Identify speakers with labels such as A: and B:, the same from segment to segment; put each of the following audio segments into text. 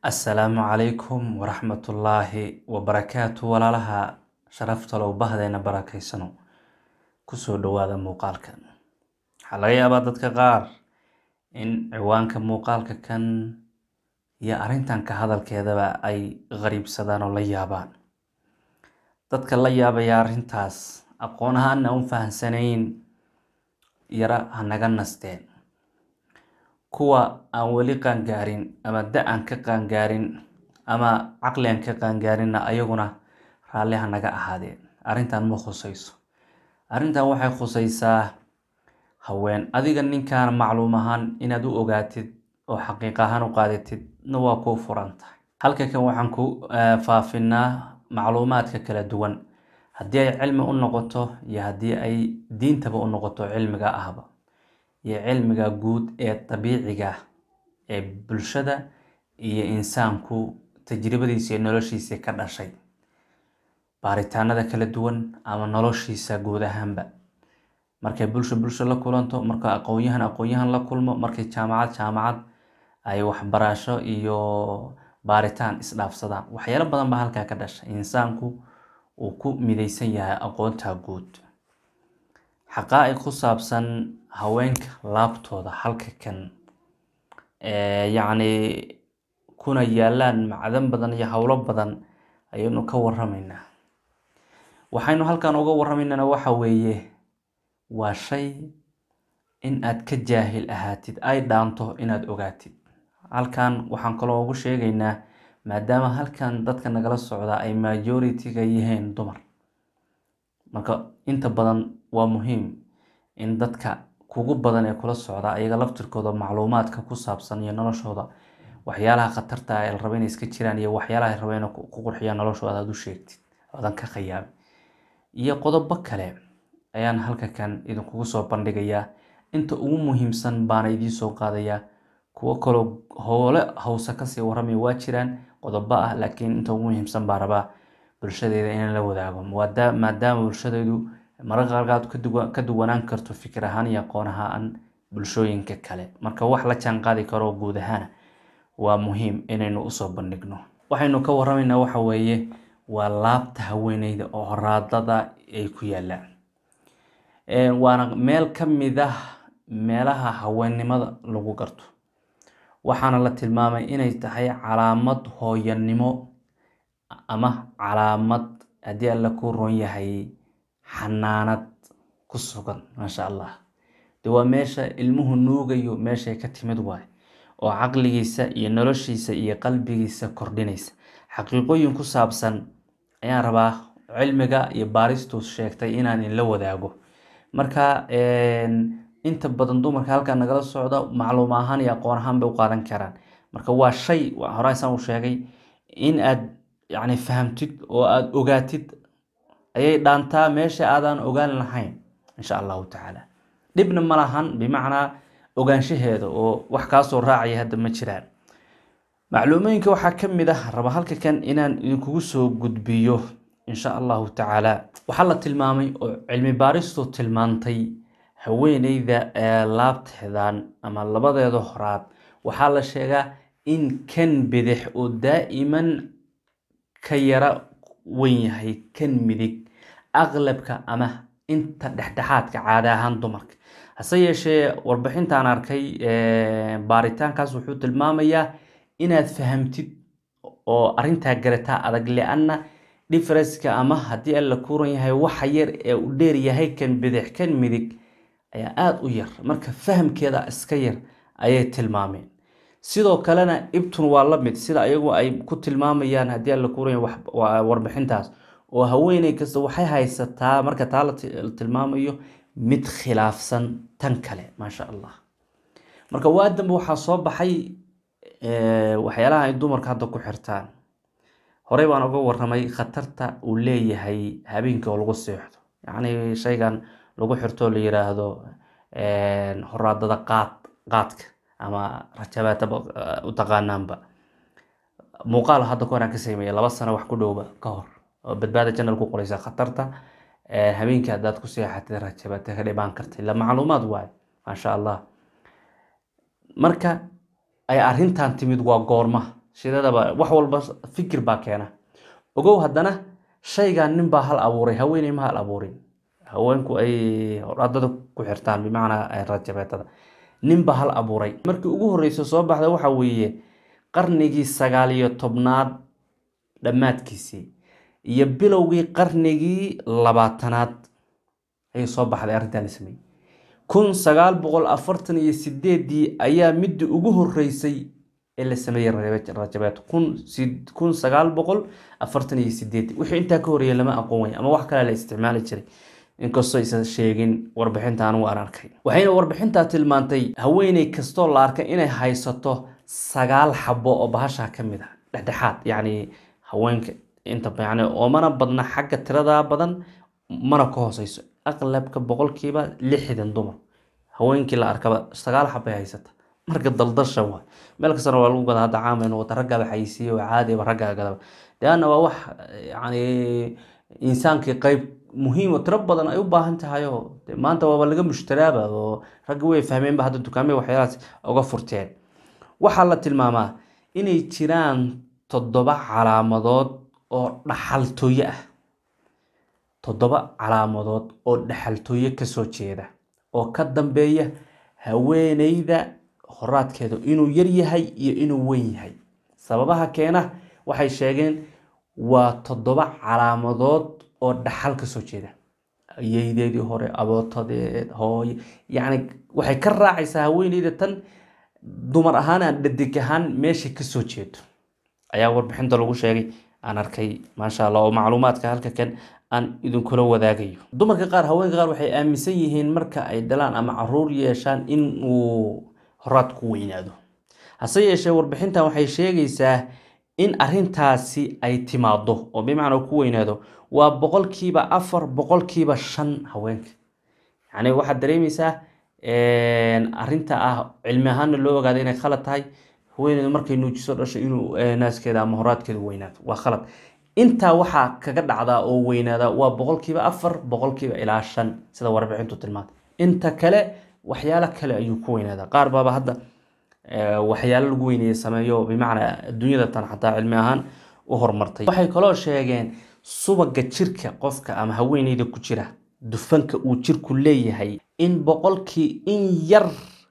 A: assalaamu calaykum waraxmatullaahi wabarakaatu walaalaha sharafta low bahdeena barakeysano kusoo dhawaada muuqaalkan waxaa laga yaabaa dadka qaar in ciwaanka muuqaalka kan iyo arrintan ka hadalkeedaba ay qariibsadaan oo la yaabaan dadka la yaabaya arrintaas aqoon ahaana u fahamsanayn yara hanaga nasteen kuwa aan weli qaangaarin ama da-an ka qaangaarin ama caqli aan ka qaangaarinna ayaguna raalli hanaga ahaadeen arrintan ma khusayso arrintan waxay khusaysaa haween adiga ninkan macluum ahaan inaad u ogaatid oo xaqiiq ahaan u qaadatid na waa kuu furan tahay halka kan waxaan ku faafinaa macluumaadka kala duwan haddii ay cilmi u noqoto iyo haddii ay diintaba u noqoto cilmiga ahba iyo cilmiga guud ee dabiiciga ee bulshada iyo insaanku tajribadiisa iyo noloshiisa ka dhashay baaritaanada kala duwan ama noloshiisa guud ahaanba markay bulsho bulsho la kulanto marka aqoonyahan aqoonyahan la kulmo markay jaamacad jaamacad ay waxbarasho iyo baaritaan isdhaafsadaan waxyaalo badan baa halkaa ka dhashay insaanku uu ku mideysan yahay aqoonta guud xaqaa-iq ku saabsan haweenka laabtooda halka kan yacni kuna yaalaan macdan badan iyo howlo badan ayaynu ka waramaynaa waxaynu halkan uga waramaynana waxa weeye waa shay in aad ka jaahil ahaatid ay dhaanto inaad ogaatid halkan waxaan kaloo ugu sheegaynaa maadaama halkan dadka nagala socda ay majority-ga yihiin dumar marka inta badan waa muhiim in dadka kugu badan ee kula socda ayaga laftirkooda macluumaadka ku saabsan iyo noloshooda waxyaalaha khatarta ay raba inay iska jiraan iyo waxyaalaha ay raba inay ku qurxiyaan noloshooda aad u sheegtid oodan ka khayaabin iyo qodobo kale ayaan halka kan idinkugu soo bandhigayaa inta ugu muhiimsan baana idiin soo qaadayaa kuwo kaloo howle hawse kasii waramaya waa jiraan qodobo ah laakiin inta ugu muhiimsan baa rabaa bulshadeeda inaan la wadaago maadaama bulshadeedu mararka qaarkaad ka duwanaan karto fikir ahaan iyo aqoon ahaan bulshooyinka kale marka wax la jaan qaadi karo guud ahaana waa muhiim inaynu usoo bandhigno waxaynu ka waramaynaa waxa weeye waa laabta haweeneyda oo horaadada ay ku yaalaan waana meel ka mid ah meelaha haweennimada lagu garto waxaana la tilmaamay inay tahay calaamad hooyanimo ama calaamad haddii alla ku roon yahay xanaanad ku sugan maasha allah de waa meesha ilmuhu nuugayo meeshay ka timid waay oo caqligiisa iyo noloshiisa iyo qalbigiisa kordhinaysa xaqiiqooyin ku saabsan ayaan rabaa cilmiga iyo baaristu sheegtay inaan inla wadaago marka inta badan dumarka halkaa nagala socda macluum ahaan iyo aqoon ahaan bay u qaadan karaan marka waa shay horeysaan u sheegay in aad yacni fahamtid oo aada ogaatid ayay dhaantaa meesha aadaan ogaan lahayn insha allahu tacaala dhibna ma lahan bimacnaa ogaanshaheeda oo wax kaasoo raacaya hadda ma jiraan macluumooyinka waxaa ka mid ah raba halka kan inaan idinkugu soo gudbiyo insha allahu tacaala waxaa la tilmaamay oo cilmi baaristu tilmaantay haweeneyda ee laabteedan ama labadeeda horaad waxaa la sheegaa in kan bidix oo daa'iman ka yara wen yahay kan midig aqlabka ama inta dhexdhexaadka caada ahaan dumarka hase yeeshee warbixintaan arkay baaritaankaas wuxuu tilmaamayaa inaad fahamtid oo arintaa garataa adag li-anna differenceka ama haddii alla kuran yahay waxa yar ee u dheer yahay kan bidix kan midig ayaa aada u yar marka fahamkeeda iska yar ayay tilmaameen sidoo kalena ibtun waa la mid sida ayagu ay ku tilmaamayaan haddii alla kuran yahay warbixintaas oo haweeney kasta waxay haysataa marka taa la tilmaamayo mid khilaafsan tan kale maasha allah marka waa dambe waxaa soo baxay waxyaalaha ay dumarka hadda ku xirtaan horey baan uga waramay khatarta uu leeyahay habeenkii oo lagu seexdo yacni shaygan lagu xirtoo la yiraahdo horaadada qaad qaadka ama rajabaataba u taqaanaanba muuqaal hadda ku horaan ka sameeyay laba sano wax ku dhowba ka hor oo badbaada janal ku qoraysa khatarta habeenkii haddaad ku seexatid rajabaata ka dhibaan karta ila macluumaad waayo maasha allah marka ay arrintan timid waa goorma shidadaba wax walba fikir baa keena ogow haddana shaygan nin baa hal abuuray haweeney ma hal abuurin haweenku ay horadada ku xirtaan bimacnaa rajabeetada nin baa hal abuuray markii ugu horreysa soo baxda waxa weeye qarnigii sagaal iyo tobnaad dhammaadkiisii iyo bilowgii qarnigii labaatanaad ayay soo baxday arrintan la sameeyey kun sagaal boqol afartan iyo sideedii ayaa midii ugu horreysay ee la sameeyey rajabeeto kun sagaal boqol afartan iyo sideedii wixii intaa ka horreeyay lama aqoon way ama wax kalea la isticmaali jiray inkastoo aysan sheegin warbixinta anigu aan arkay waxayna warbixintaa tilmaantay haweeney kastoo la arkay inay haysato sagaal xabo oo bahashaa ka mid ah dhexdhexaad yacni haweenka inta yani oomana badna xagga tiradaa badan mana ka hooseyso aqlabka boqolkiiba lixdan dumar haweenkii la arkaba sagaal xabay haysata marka daldasha waay meel kastana waa lagu gadaa hadda caamayn wata raggaaba xayisiiye oo caadiba raggaa gadaba deanna waa wax yani insaankii qeyb muhiim oo tiro badan ay u baahan tahay oo maanta waaba laga mushtaraaba oo ragga way fahmeenba hadda dukaamay waxyaalahaas uga furteen waxaa la tilmaamaa inay jiraan toddoba calaamadood oo dhaxaltooye ah toddoba calaamadood oo dhaxaltooye kasoo jeeda oo ka dambeeya haweeneyda horaadkeeda inuu yar yahay iyo inuu weyn yahay sababaha keena waxay sheegeen waa toddoba calaamadood oo dhaxal kasoo jeeda ayeydeedii hore abootadeed hooye yacni waxay ka raacaysaa haweeneyda tan dumar ahaan aan dhadig ahaan meesha kasoo jeedo ayaa warbixinta lagu sheegay aan arkay maasha allah oo macluumaadka halka kan aan idinkula wadaagayo dumarka qaar haweenka qaar waxay aaminsan yihiin marka ay dhalaan ama caruur yeeshaan in uu horaad ku weynaado hase yeeshee warbixintan waxay sheegaysaa in arintaasi ay timaado oo bimacnaa ku weynaado waa boqolkiiba afar boqolkiiba shan haweenka yacni waxaad dareemaysaa arinta ah cilmi ahaanna loo ogaada inay khalad tahay haweeneydu markay nuujiso dhasho inuu naaskeeda ama horaadkeeda weynaado waa khalad intaa waxaa kaga dhacdaa oo weynaada waa boqolkiiba afar boqolkiiba ilaa shan sida warbixintu tilmaantay inta kale waxyaalo kale ayuu ku weynaadaa qaar baaba hadda waxyaalo lagu weyneeye sameeyo bimacnaa adduunyada tan xataa cilmi ahaan u horumartay waxay kaloo sheegeen subaga jirka qofka ama haweeneyda ku jira dufanka uu jirku leeyahay in boqolkii in yar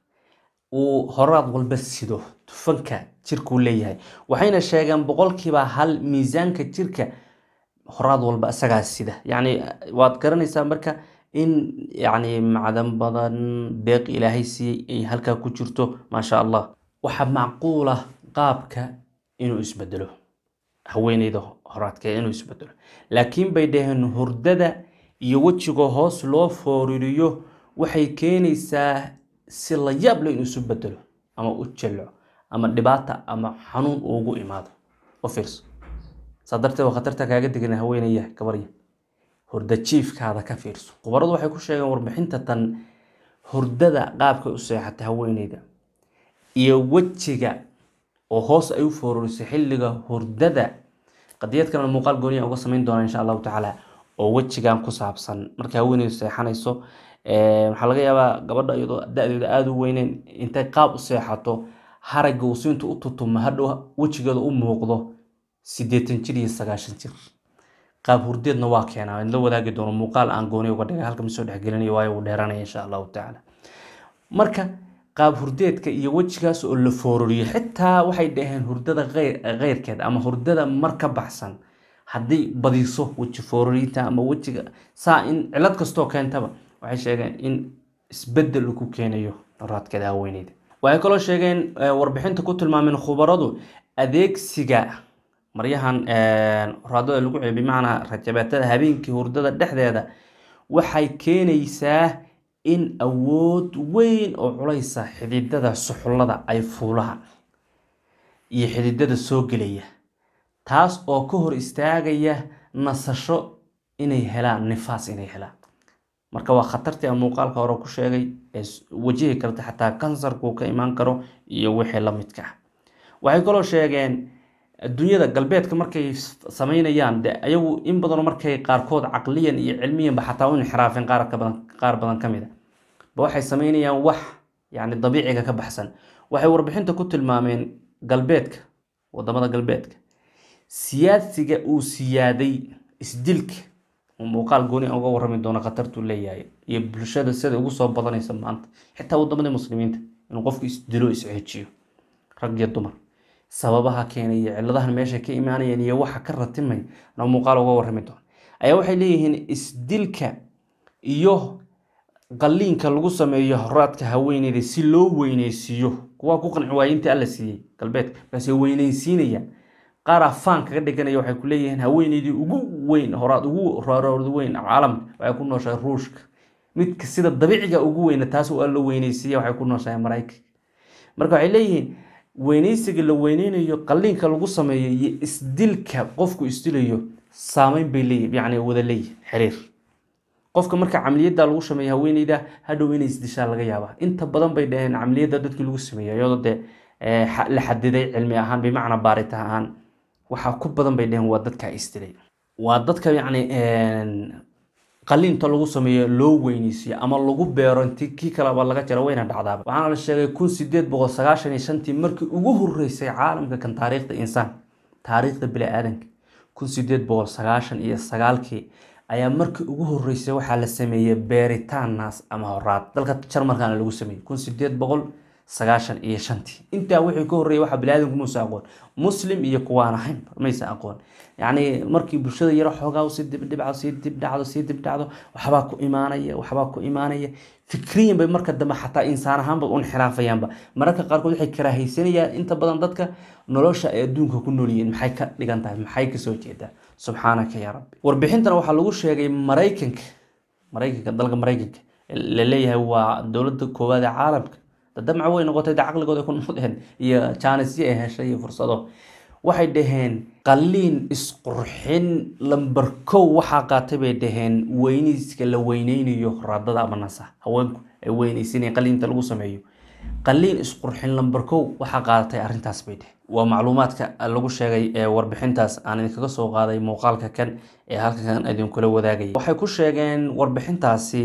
A: uu horaad walba sido dufanka jirkuu leeyahay waxayna sheegeen boqolkiiba hal miisaanka jirka horaad walba isagaa sida yacni waad garanaysaa marka in yacni macdan badan deeq ilaahay siiyey ay halkaa ku jirto maasha allah waxaa macquul ah qaabka inuu isbedelo haweeneyda horaadka inuu isbedelo laakiin bay dhaheen hurdada iyo wejiga hoos loo fooririyo waxay keenaysaa si la yaab leh inuu isu bedelo ama u jelco ama dhibaata ama xanuun ugu imaado u fiirso saa darteed waa khatarta kaaga degan haweenaya gabarya hurda jiifkaada ka fiirso khubaradu waxay ku sheegeen warbixinta tan hurdada qaabkay u seexata haweeneyda iyo wejiga oo hoos ay u foororiso xilliga hurdada qadiyad kalena muuqaal gooniya uga samayn doona insha allahu tacaala oo wejigan ku saabsan markay haweeneydu seexanayso waxaa laga yaabaa gabadha iyadoo da-deeda aada u weyneyn intay qaab u seexato haragga uu siinta u tutuma hadhow wejigeeda u muuqdo siddeetan jir iyo sagaashan jir qaab hurdeedna waa keenaa in la wadaagi doono muuqaal aan gooni uga dhigay halka misoo dhexgelinayo waayo uu dheeranaya insha allahu tacaala marka qaab hurdeedka iyo wejigaas oo la foororiyo xitaa waxay dhaheen hurdada keyrkeed ama hurdada mar ka baxsan haddii badiso weji foororiinta ama wejiga saa in cilad kastoo keentaba waxay sheegeen in isbedel uu ku keenayo raadkeeda haweeneyda waxay kaloo sheegeen warbixinta ku tilmaameen khubaradu adeegsiga maryahan raadada lagu celiyo bimacnaa rajabeetada habeenkii hurdada dhexdeeda waxay keenaysaa in awood weyn oo culaysa xididada suxullada ay fuulaan iyo xididada soo gelaya taas oo ka hor istaagaya nasasho inay helaan nifaas inay helaan marka waa khatartii aan muuqaalka hore ku sheegay ee wajihi karta xataa kansarkuu ka imaan karo iyo wixii la midka ah waxay kaloo sheegeen adduunyada galbeedka markay sameynayaan de ayagu in badanoo markay qaarkood caqliyan iyo cilmiyanba xataa u inxiraafeen qaar badan qaar badan ka mid a ba waxay sameynayaan wax yacni dabiiciga ka baxsan waxay warbixinta ku tilmaameen galbeedka wadamada galbeedka siyaasiga uu siyaaday isdilka uu muuqaal gooni uga warrami doono khatartuu leeyahay iyo bulshada sida ugu soo badanaysa maanta xitaa wadamadii muslimiinta inuu qofku isdilo isceejiyo rag iyo dumar sababaha keenay iyo ciladahan meesha ka imaanayeen iyo waxa ka ratimay na muuqaal uga warrami doono ayaa waxay leeyihiin isdilka iyo qaliinka lagu sameeyo horaadka haweeneyda si loo weyneysiiyo kuwaa ku qanci waaya intii alla siiyey galbeedka markaasay weyneysiinayaan qaar afaan kaga dhiganaya waxay ku leeyihiin haweeneydii ugu weyn horaad ugu horaad weyn caalamka waxay ku nooshahay ruushka midka sida dabiiciga ugu weyna taas waa la weyneysiiya waxay ku nooshahay maraykanka marka waxay leeyihiin weyneysiga la weyneynayo qaliinka lagu sameeyo iyo isdilka qofku isdilayo saameyn bay leeyihin yacni wada leeyihin xiriir qofka marka camaliyadda lagu sameeyo haweeneyda hadhow inay isdishaa laga yaabaa inta badan bay dhaheen camaliyadda dadkii lagu sameeyo iyadoo dee la xadiday cilmi ahaan bimacnaa baaritaan ahaan waxaa ku badan bay dhaheen waa dadka isdilay waa dadka yacni qaliinta lagu sameeyo loo weyneysiyo ama lagu beero inti kii kaleba laga jaro wayna dhacdaaba waxaana la sheegay kun sideed boqol sagaashan iyo shantii markii ugu horeysay caalamka kan taariikhda insaan taariikhda bini-aadanka kun sideed boqol sagaashan iyo sagaalkii ayaa markii ugu horeysay waxaa la sameeyey beeritaan naas ama horaad dalka jarmalkana lagu sameeyey kun sideed boqol sagaashan iyo shantii intaa wixii ka horreeyay waxaa biniaadanku muusa aqoon muslim iyo kuwaan ahayn maysa aqoon yacni markii bulshada yaro xoogaa sii dibdhibcdo sii dibdhacdo sii dibdhacdo waxbaa ku imaanaya waxbaa ku imaanaya fikriyan bay marka dambe xataa insaan ahaanba u inxiraafayaanba mararka qaarkood waxay karaahaysanayaan inta badan dadka nolosha ay adduunka ku noolyihiin maxay ka dhigan tahay maxay kasoo jeedaa subxaanaka yaa rabbi warbixintana waxaa lagu sheegay maraykanka maraykanka dalka maraykanka la leeyahay waa dowladda koowaad ee caalamka dadamca way noqotay de caqligooda ku noqdeen iyo jaanisyo ay heshay iyo fursado waxay dhaheen qaliin isqurxin lamber kow waxaa qaatay bay dhaheen weyneyska la weyneynayo raadada ama nasa haweenku ay weyneysinaya qaliinta lagu sameeyo qaliin isqurxin lamber kow waxaa qaadatay arrintaas bay dhaheen waa macluumaadka lagu sheegay ee warbixintaas aan idinkaga soo qaaday muuqaalka kan ee halkan idinkula wadaagaya waxay ku sheegeen warbixintaasi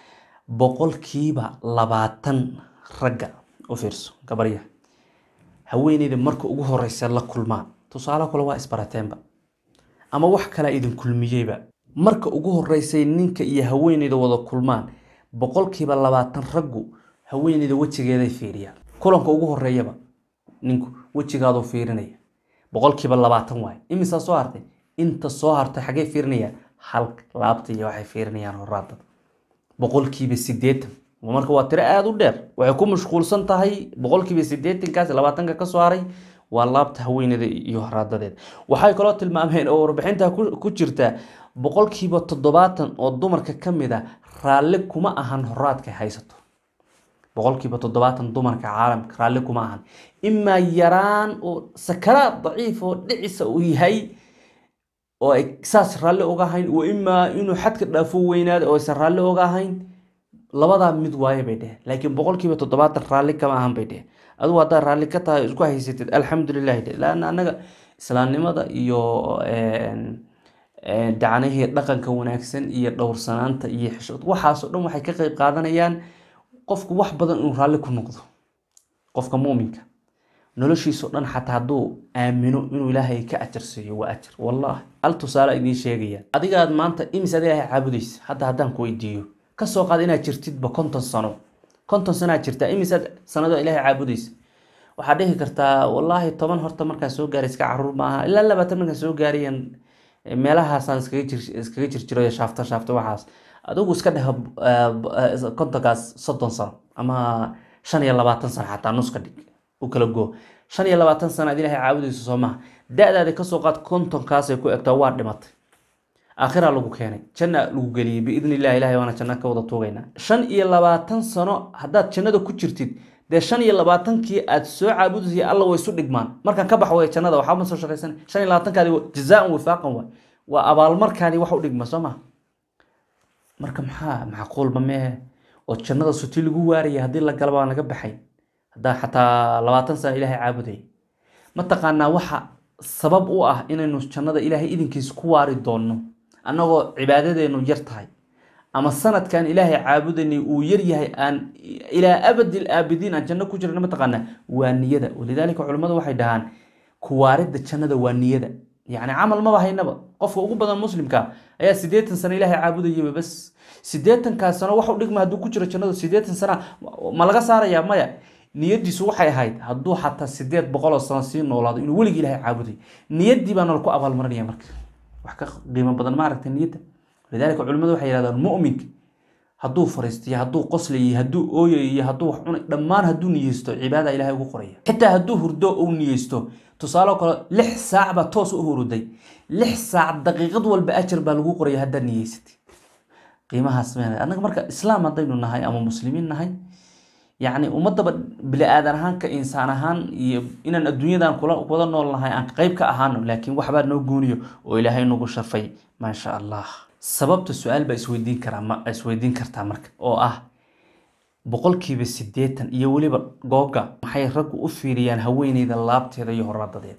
A: boqolkiiba labaatan ragga u fiirso gabarya haweeneyda marka ugu horeysa la kulmaan tusaale kale waa isbarateenba ama wax kalea idin kulmiyeyba marka ugu horeysay ninka iyo haweeneyda wada kulmaan boqolkiiba labaatan raggu haweeneyda wejigeeday fiiriyaan kulanka ugu horeeyaba ninku wejigaaduu fiirinaya boqolkiiba labaatan waaye imisaa soo hartay inta soo hartay xaggey fiirinayaan halka laabta iyo waxay fiirinayaan horaadada boqolkiiba sideetan marka waa tiro aada u dheer waxay ku mashquulsan tahay boqolkiiba sideetankaas labaatanka kasoo haray waa laabta haweeneyda iyo horaadadeeda waxay kaloo tilmaameen oo warbixinta ku jirta boqolkiiba toddobaatan oo dumarka ka mid a raalli kuma ahan horaadka haysato boqolkiiba toddobaatan dumarka caalamka raalli kuma ahan imaa yaraan oo sakaraad daciif oo dhicisa uu yahay oo ay saas raalli oga ahayn wa imaa inuu xadka dhaafo weynaada oo aysan raalli oga ahayn labadaa mid waaye bay dheheen laakiin boqolkiiba toddobaatan raalli kama ahan bay dheheen adugu haddaad raalli ka tahay isku haysatid alxamdulilahi dhe laanna annaga islaamnimada iyo dacnihii dhaqanka wanaagsan iyo dhowrsanaanta iyo xishood waxaasoo dhan waxay ka qeyb qaadanayaan qofku wax badan inuu raalli ku noqdo qofka muuminka noloshiisao dhan xataa hadduu aamino inuu ilaahay ka ajarsiiyo waa ajar wallahi hal tusaale idiin sheegaya adigaad maanta imis ad ilaahay caabudaysa hadda haddaan ku weydiiyo kasoo qaad inaad jirtidba konton sano konton sanoad jirtaa imisaad sanado ilaahay caabudaysa waxaad dhihi kartaa wallaahi toban horta markaan soo gaaray iska caruur maaha ilaa labaatan markaan soo gaarayan meelahaasaan iskaga jirjiro shaafta shaafta waxaas adigu iska dheh kontonkaas soddon sano ama shan iyo labaatan sano xataa nuska dhig u kala goo shan iyo labaatan sano aad ilaahay caabudayso soo maha da-daada kasoo qaad kontonkaasay ku egtaa waa dhimatay aakhiraa lagu keenay janna lagu geliyey biidn illahi ilahay waana janno ka wada tuugaynaa shan iyo labaatan sano haddaad jannada ku jirtid dee shan iyo labaatankii aad soo caabudaysa alla way isu dhigmaan markaan ka bax way jannada waxba ma soo shaqaysan shan iyo labaatankaadi jazaan wifaaqan waay waa abaalmarkaani wax u dhigma soo maha marka maxaa macquulba meehe oo jannada suti lagu waaraya haddii la galaba aan laga baxay haddaa xataa labaatan sano ilaahay caabudaya mataqaanaa waxa sabab u ah inaynu jannada ilaahay idinkiisa ku waari doonno annagoo cibaadadeenu yar tahay ama sanadkan ilaahay caabudanay uu yar yahay aan ilaa abadil aabidiin aan janno ku jirna mataqaanaa waa niyada walidaalika culimmadu waxay dhahaan kuwaaridda jannada waa niyada yacni camal maba haynaba qofka ugu badan muslimka ayaa siddeetan sano ilaahay caabudayaba bas siddeetankaa sano wax u dhigma hadduu ku jiro jannadu siddeetan sana ma laga saarayaa maya niyadiisu waxay ahayd hadduu xataa sideed boqoloo sano sii noolaado inuu weligii ilaahay caabuday niyaddii baana laku abaalmarinaya marka wax ka qiimo badan ma aragta niyadda lidaalika culimmadu waxay yidhahdaan mu'minka hadduu fariistiyo hadduu qoslayo hadduu ooyayo hadduu wax cunay dhammaan hadduu niyeysto cibaada ilahay ugu qoraya xitaa hadduu hurdo uu niyeysto tusaaloo kale lix saac baa toos u huruday lix saac daqiiqad walba ajar baa lagu qoraya haddaad niyeysatay qiimahaas meenay annaga marka islaam haddaynu nahay ama muslimiin nahay yacni ummadaba bili aadan ahaan ka insaan ahaan iyo inaan adduunyadan kula wada nool nahay aan qayb ka ahaano laakiin waxbaa noo gooniyo oo ilaahay nagu sharfay maasha allah sababta su-aal baa isweydiin karaa ma isweydiin kartaa marka oo ah boqolkiiba siddeetan iyo weliba googa maxay raggu u fiiriyaan haweeneyda laabteeda iyo horaadadeeda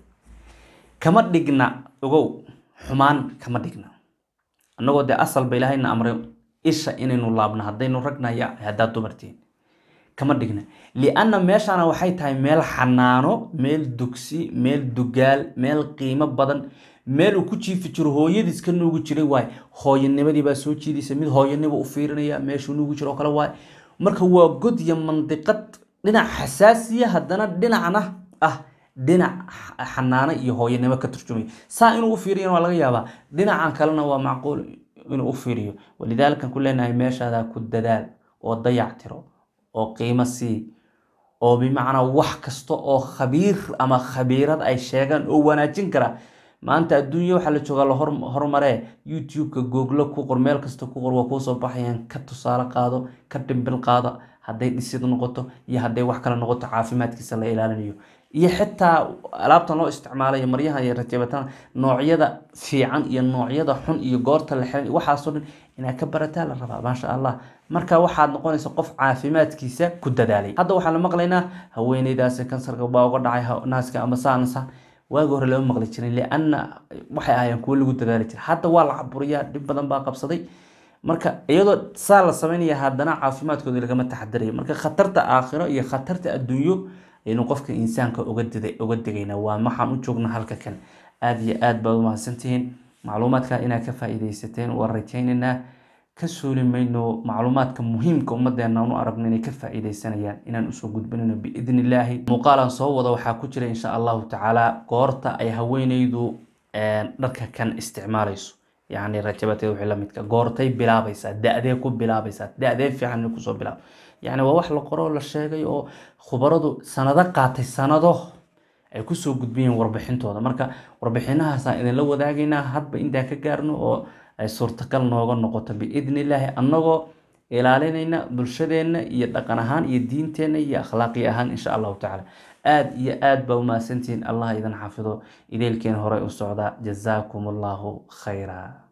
A: kama dhigna ogow xumaan kama dhigna annagoo dee asalba ilaahayna amray isha inaynu laabno haddaynu ragnaya haddaad dumartiin kama dhigna lianna meeshaana waxay tahay meel xanaano meel dugsi meel dugaal meel qiimo badan meel uu ku jiifi jiro hooyadiis ka nuugi jiray waay hooyanimadii baa soo jiidaysa mid hooyanima u fiirinaya meeshuu nuugi jiro oo kale waay marka waa god iyo mandiqad dhinac xasaasiya haddana dhinacna ah dhinac xanaano iyo hooyanimo ka turjumay saa inuu u fiiriyana waa laga yaabaa dhinacan kalena waa macquul inuu u fiiriyo walidaalika ku leenahay meeshaadaa ku dadaal oo dayac tiro oo qiimo sii oo bimacnaa wax kasta oo khabiir ama khabiirad ay sheegaan oo wanaajin kara maanta adduunya waxaa la joogaa la horumaree youtube-ka googlo ku qor meel kasta ku qor waa kuusoo baxayaan ka tusaale qaado ka dhimbil qaado hadday dhisid noqoto iyo hadday wax kale noqoto caafimaadkiisa la ilaalinayo iyo xitaa alaabtan loo isticmaalayo maryaha iyo rajabataan noocyada fiican iyo noocyada xun iyo goorta la xiran waxaasoo dhan inaad ka barataa la rabaa maasha allah marka waxaad noqonaysa qof caafimaadkiisa ku dadaalay hadda waxaan la maqlaynaa haweeneydaasi kansarka baa uga dhacay naaska ama saansa waagi hore lama maqli jirin lianna waxay ahaayeen kuwo lagu dadaali jiray hadda waa la caburiyaa dhib badan baa qabsaday marka iyadoo saa la sameynaya haddana caafimaadkooda lagama taxadirayo marka khatarta aakhiro iyo khatarta adduunyo aynu qofka insaanka uga digayna waa maxaan u joogna halka kan aada iyo aad baad umahadsantihiin macluumaadka inaad ka faa-iideysateen waan rajaynaynaa ka suuli mayno macluumaadka muhiimka ummadeena u aragno inay ka faa-iideysanayaan inaan usoo gudbinayno biidni illaahi muuqaalan soo wada waxaa ku jira insha allahu tacaala goorta ay haweeneydu dharka kan isticmaalayso yacni rajabateed wixii lamidka goortay bilaabaysaa da-dee ku bilaabaysaa da-dee fiican inay kusoo bilaabo yacni waa wax la qoroo la sheegay oo khubaradu sanado qaatay sanado ay kusoo gudbiyeen warbixintooda marka warbixinahaasaan idinla wadaagaynaa hadba intaan ka gaarno oo ay suurtagal nooga noqoto biidni illaahi annagoo ilaalinayna bulshadeenna iyo dhaqan ahaan iyo diinteenna iyo akhlaaqi ahaan insha allahu tacaala aada iyo aad baa umahadsantihiin allah idin xafido ideelkeen horey u socdaa jazaakum allahu khayra